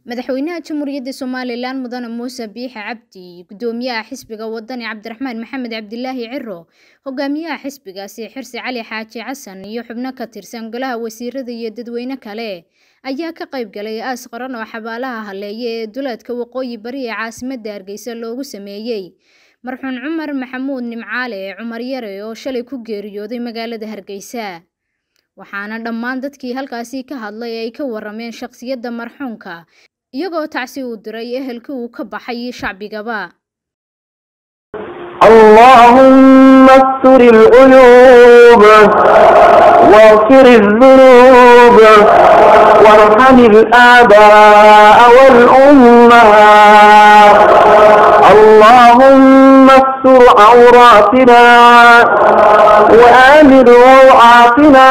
madaxweynaha jamhuuriyadda somalilan mudane muuse biixi cabdi gudoomiyaha xisbiga wadani cabdiraxmaan maxamed cabdilaahi ciro hogaamiyaha xisbigaasi xirsi cali xaaji xasan iyo xubno ka tirsan golaha wasiirada iyo dadweyne kale ayaa ka qayb galay aas qaran oo xabaalaha haleeye ee duleedka waqooyi bari ee caasimadda hargeysa loogu sameeyey marxuun cumar maxamuud nimcaale cumar yare oo shalay ku geeriyooday magaalada hargeysa waxaana dhammaan dadkii halkaasi ka hadlay ay ka warameen shaqsiyadda marxuunka iyagoo tacsi uu diray ehelkii uu ka baxay shacbigaba اللهم استر العيوب واغفر الذنوب وارحم الآباء والأمهات اللهم استر عوراتنا وآمن روعاتنا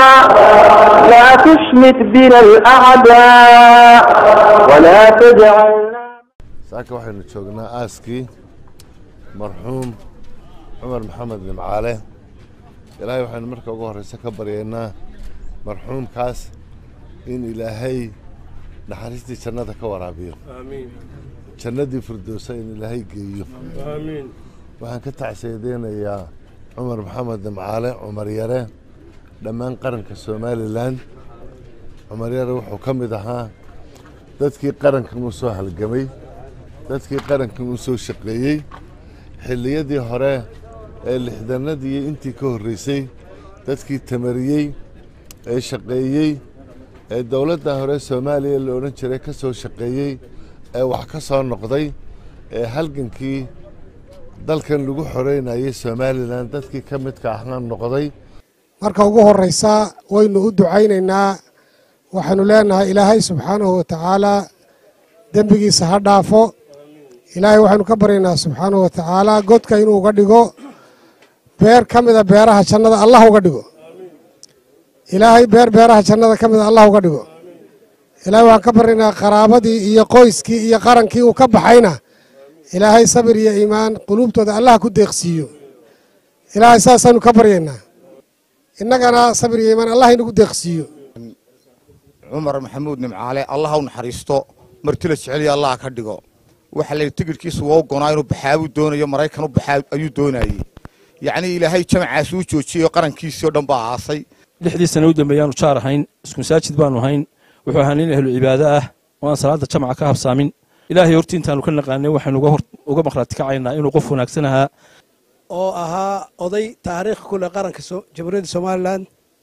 لا تشمت بنا الأعداء ولا تجعلنا saaka waxaynu joognaa aaskii marxuum cumar maxamed nimcaale ilaahay waxaynu marka ugu horreysa ka baryaynaa marxuumkaas in ilaahay naxariistii jannada ka waraabiyo jannadii firdowsa in ilaahay geeyo waxaan ka tacsiyadeynayaa cumar maxamed nimcaale cumar yare dhammaan qaranka somalilan cumar yare wuxuu ka mid ahaa dadkii qarankan uu soo halgamay dadkii qarankan uu soo shaqeeyey xilliyadii hore ee lixdanadii intii ka horreysay dadkii tamariyey ee shaqeeyey ee dowladda hore soomaaliya la odhan jiray ka soo shaqeeyey ee wax ka soo noqday ee halgankii dalkan lagu xoreynayay somalilan dadkii ka midka ahna noqday marka ugu horreysa waynu u ducaynaynaa waxaanu leenahay ilaahay subxaanahu wa tacaalaa dembigiisa ha dhaafo ilaahay waxaynu ka baryaynaa subxaanahu wa tacaalaa godka inuu uga dhigo beer ka mida beeraha jannada allah uga dhigo ilaahay beer beeraha jannada ka mida allah uga dhigo ilaahay waxaan ka baryaynaa qaraabadii iyo qoyskii iyo qarankii uu ka baxayna ilaahay sabir iyo iimaan quluubtooda allah ku deeqsiiyo ilaahay saasaanu ka baryaynaa innagana sabir iyo iimaan allah inagu deeqsiiyo cumar maxamuud nimcaale allah u naxariisto martila jeceliya allah ka dhigo waxaa layidhi tigidhkiisu waa u gonaa inuu baxaabuu doonayo maraykan u baxaa ayuu doonayey yacnii ilaahay jamacaas uu joojiyey oo qarankiisii oo dhan baa aasay lixdii sana u dambeeyaanu jaar ahayn isku masaajid baanu ahayn wuxuu ahaa nin ahlu cibaado ah oo aan salaadda jamaca ka habsaamin ilaahay hortii intaanu ka naqaanay waxaynu uga maqhraati kacaynaa inuu qof wanaagsan ahaa oo ahaa oday taariikh ku leh qaranka jamhuuriyadda somalilan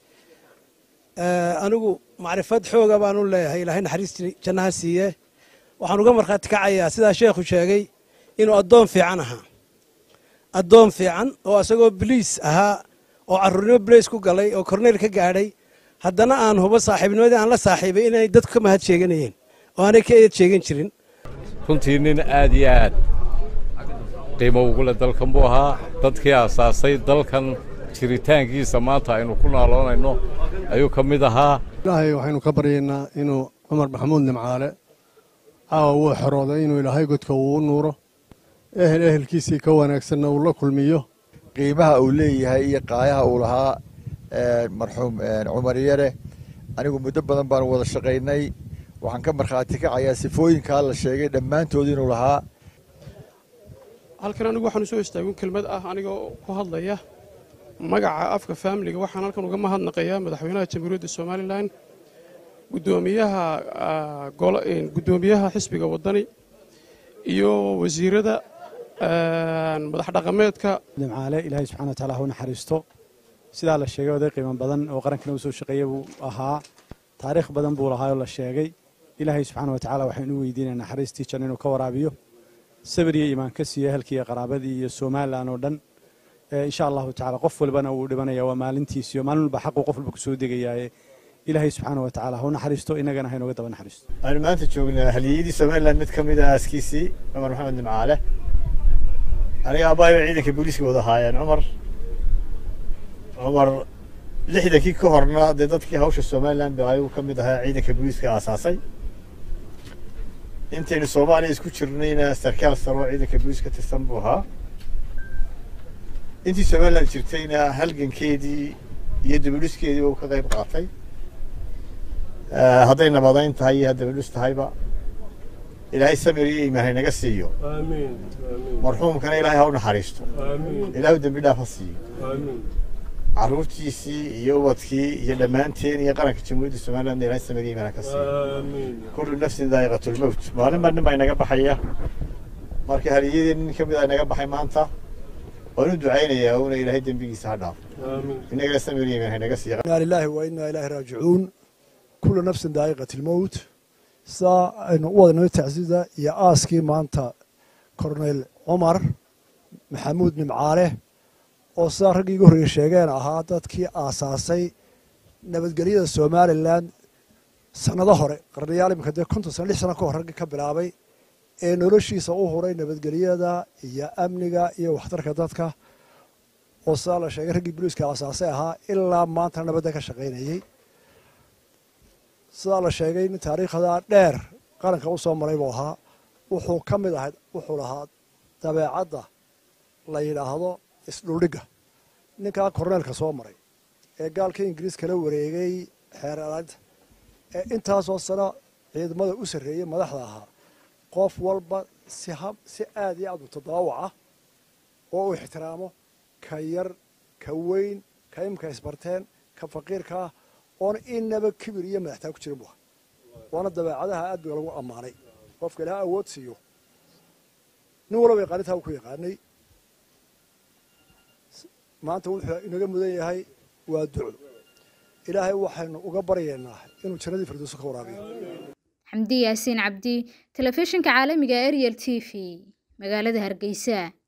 anigu macrifad xooga baanu leeyahay ilaahay naxariistii jannaha siiye waxaan uga markhaati kacayaa sidaa sheekhu sheegay inuu addoon fiican ahaa addoon fiican oo isagoo biliis ahaa oo carruurnimo bilays ku galay oo korneyl ka gaadhay haddana aan hubo saaxiibnimadii aan la saaxiibay inay dadku ka mahad sheeganayeen oo aanay ka eed sheegan jirin runtii nin aad iyo aad qiimo ugule dalkan buu ahaa dadkii aasaasay dalkan jiritaankiisa maanta aynu ku naaloonayno ayuu ka mid ahaa ilaahay waxaynu ka baryaynaa inuu cumar maxamuud nimcaale caawa wuu xorooday inuu ilaahay godka uu u nuuro ehel ehelkiisii ka wanaagsanna uu la kulmiyo qiimaha uu leeyahay iyo qaayaha uu lahaa marxuum cumar yare anigu muddo badan baanu wada shaqaynay waxaan ka markhaati kacayaa sifooyinkaa la sheegay dhammaantood inuu lahaa halkan anigu waxaan usoo istaagin kelmad ah aniga ku hadlaya magaca afka faamiliga waxaan halkan uga mahadnaqayaa madaxweynaha jamhuuriyadda somalilan gudoomiyaha gudoomiyaha xisbiga wadani iyo wasiirada madax dhaqameedka nimcaale ilaahay subxana wataala ha u naxariisto sidaa la sheegay oday qiimo badan oo qarankana u soo shaqeeya buu ahaa taariikh badan buu lahaa oo la sheegay ilaahay subxaana watacaala waxaynu u weydiinaya naxariistii janno inuu ka waraabiyo sabir iyo iimaan ka siiyo ehelkii iyo qaraabadii iyo somalilan oo dhan insha allahu tacala qof walbana wuu dhibanaya waa maalintiisiyo maalin walba xaquu qof walba kusoo degayaaye ilaahay subxaana wa tacala ha u naxariisto innagana ha inooga daba naxariisto waxaynu maanta joognaa haliyadii somalilan mid ka mid ah aaskiisii cumar maxamed nimcaale aniga aabbahay bay ciidanka booliiska wada ahaayeen cumar cumar lixdankii ka horna dee dadkii hawsha somalilan ba ayuu ka mid ahaa ciidanka booliiska aasaasay intaynu soomaaliya isku jirnayna sarkaal saro ciidanka booliis ka tirsan buu ahaa intii somalilan jirtayna halgankeedii iyo dabaluskeedii uu ka qayb qaatay hadday nabadayn tahay iyo haddaba dhus tahayba ilaahay samir iyo iimaan haynaga siiyo marxuumkana ilaahay ha u naxariisto ilaahu dembi dhaaf ha siiyo carruurtiisii iyo ubadkii iyo dhammaanteen iyo qaranka jamhuuriyadda somalilandna ilaahay samir iyo iimaan ha ka siiyo kullu nafsin daa'iqatulmowt maalin baa nin baa inaga baxaya marka haliyadii nin ka mid a inaga baxay maanta waan u ducaynayaa una ilaahay dembigiisa ha dhaafo inagana samir iyo iimaan haynaga siiyo inaa lilaahi wa inaa ilaahi raajicuun kullu nafsin daa'iqat ilmowt sidaa aynu u wadnay tacsida iyo aaskii maanta korneyl cumar maxamuud nimcaale oo sidaa raggii igu horreeye sheegeen ahaa dadkii aasaasay nabadgelyada somalilan sannado hore qarnayaal iminka dee konton sano lix sano ka hor raggii ka bilaabay ee noloshiisa u huray nabadgelyada iyo amniga iyo waxtarka dadka oo sidaa la sheegay raggii boliiska aasaasay ahaa ilaa maantana nabadda ka shaqaynayey sidaa la sheegay nin taariikhda dheer qaranka u soo maray buu ahaa wuxuu ka mid ahayd wuxuu lahaa dabeecadda la yidhaahdo isdhuldhigga ninkaa korneelka soo maray ee gaalka ingiriis kala wareegay xeer alaalinta ee intaasoo sano ciidamada u sarreeyey madaxda ahaa qof walba si ha si aad iyo aad u tadaawaca oo uu ixtiraamo ka yar ka weyn ka imka isbarteen ka faqiirkaa oona inaba kibir iyo madaxtaa ku jirin bu aha waana dabeecadaha aad ba lagu ammaanay qofka ilaha awood siiyo nin walaba yaqaanintaa u ku yaqaanay maanta wuxuu inaga mudan yahay waa duco ilaahay waxaynu uga baryaynaa inuu jannadii firdowso ka waraabiyo xamdi yaasiin cabdi telefishinka caalamiga ariel t v magaalada hargeysa